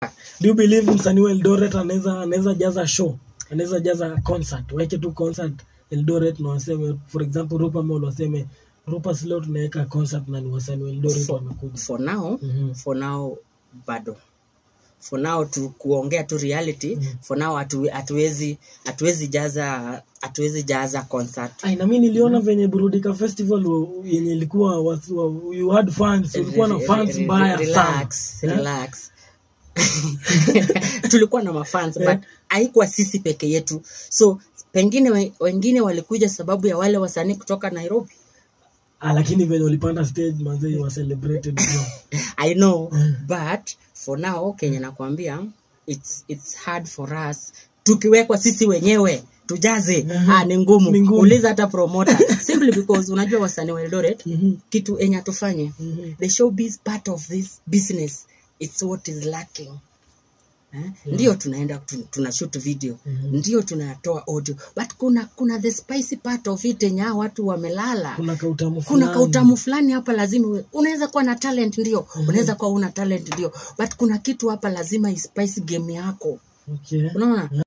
do you believe msanii wa Eldoret anaweza anaweza jaza show anaweza jaza concert weke tu concert Eldoret na waseme for example Rupa Mall waseme Rupa leo tunaweka concert na ni wasanii wa Eldoret wamekuja for now Mhm. for now bado for now tu kuongea tu reality for now hatu- hatuwezi hatuwezi jaza hatuwezi jaza concert Ai, na mimi niliona venye Burudika Festival wa- yenye ilikuwa watu wa- you had fans ulikuwa na fans mbaya sana relax, relax. tulikuwa na mafans but haikuwa sisi peke yetu so pengine we- wengine walikuja sababu ya wale wasanii kutoka nairobi ah, lakini venye ulipanda stage manze you were celebrated bro. i know but for now kenya nakwambia it's, it's hard for us tukiwekwa sisi wenyewe tujaze ah, ni ngumu Ni ngumu. uliza hata promoter simply because unajua wasanii wa Eldoret Mhm. kitu enye atufanye Mhm. the showbiz part of this business it's what is lacking Eh? ndio tunaenda tu- tuna shoot video ndio tunatoa audio but kuna kuna the spicy part of it yenye hao watu wamelala kuna kautamu kuna fulani. kautamu fulani hapa lazima uwe- unaweza kuwa na talent ndio unaweza kuwa una talent ndio but kuna kitu hapa lazima ispice game yako okay. unaona